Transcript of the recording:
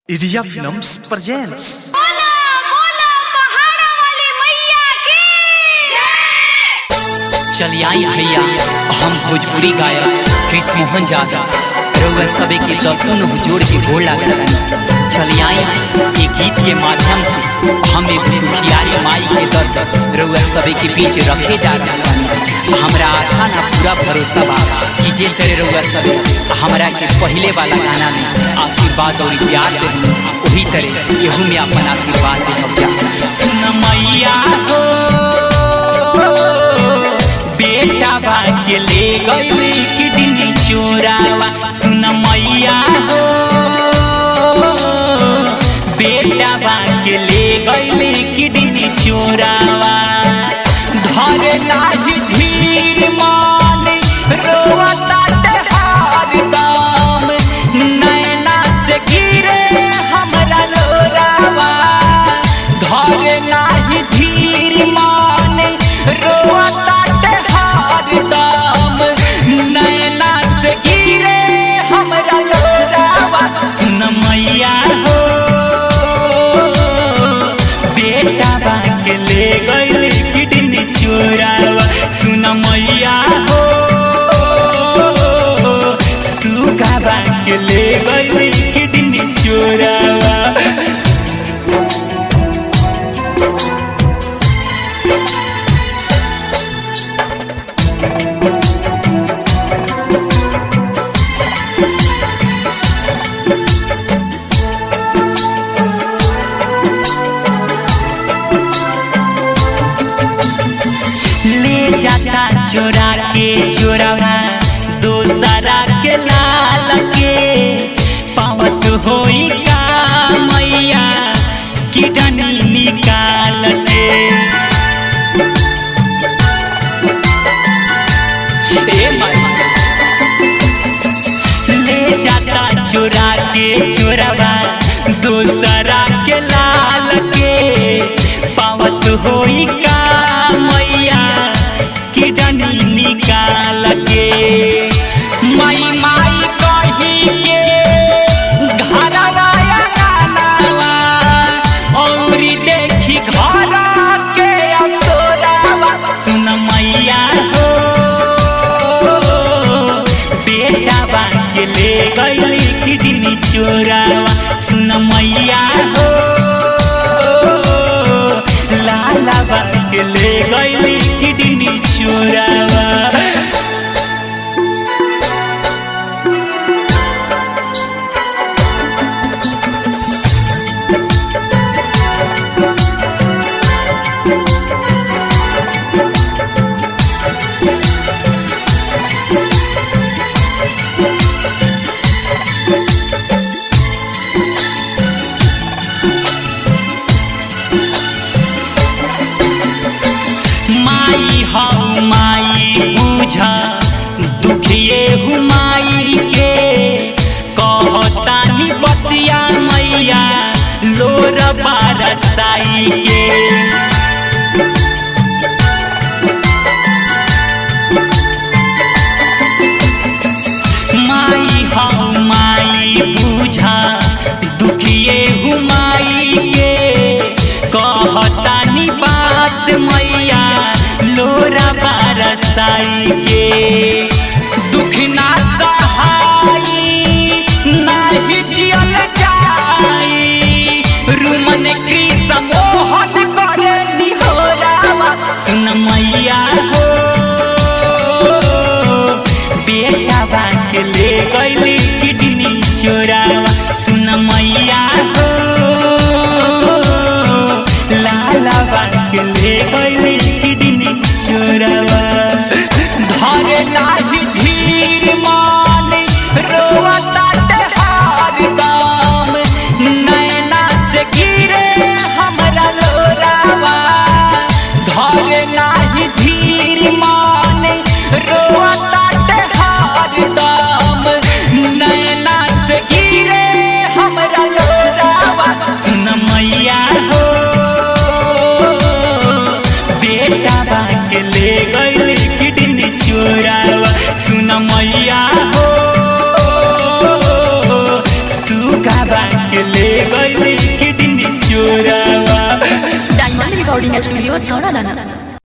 India films presents बोला बोला पहाड़ा वाली मैया की चलिए आई भैया हम भोजपुरी गायक कृष्ण मोहन यादव रउआ सबे के दर्शन हुजूर के गोड़ लागल चलिए आई ये गीत के माध्यम से हम एक दुखियारी माई के दर्द रउआ सबे के बीच रखे जा रहे हैं हमरा आशा ना पूरा भरोसा बा कि जे तरह रउआ सबे हमरा के पहले वाला गाना में आशीर्वाद और प्यार दे वही तरह एहू में अपन आशीर्वाद दे जा सुन मैया हो बेटा भाग्य ले गईली किडनी चोरावा सुन मैया हो बेटा भाग्य ले गईली किडनी चोरावा धरे लाही धीर मान रोवता हार दाम नैना से गिरे हमरा लोरावा धरे नाही धीर मान रोवता हार दाम नैना से गिरे हमरा लोरावा सुन मैया हो बेटा बांग ले गइल किडनी चोरावा सुन मैया हो सुगा बांग ले गइल किडनी चोरावा ले जाता चोरा के चोरावा दोसरा के लाल के पावत होई का मैया किडनी निकाल के ए माई ले जाता चोरा के चोरावा दोसरा के लाल के पावत होई का मैया किडनी निकाल के माई माई कही के घरवा गानावा औरी देखी घर के अफसोरावा सुन मैया हो बेटा बांग ले गईली किडनी चोरावा सुन मैया हो लाला बांग ले गईली किडनी चोरावा माई हऊ माई बुझा दुखिए हूँ माई के कहतानी बतिया मैया लोर बारसाई के माई हऊ माई बुझा दुखिए हूँ माई के कहतानी बात मैया लोरा बारसाई के दुख ना सहाई नाही जियल जाई रुमन कृष्ण मोहन करे निहोरा गइली किडनी चोरावा डायमंड रिकॉर्डिंग स्टूडियो छौड़ा दाना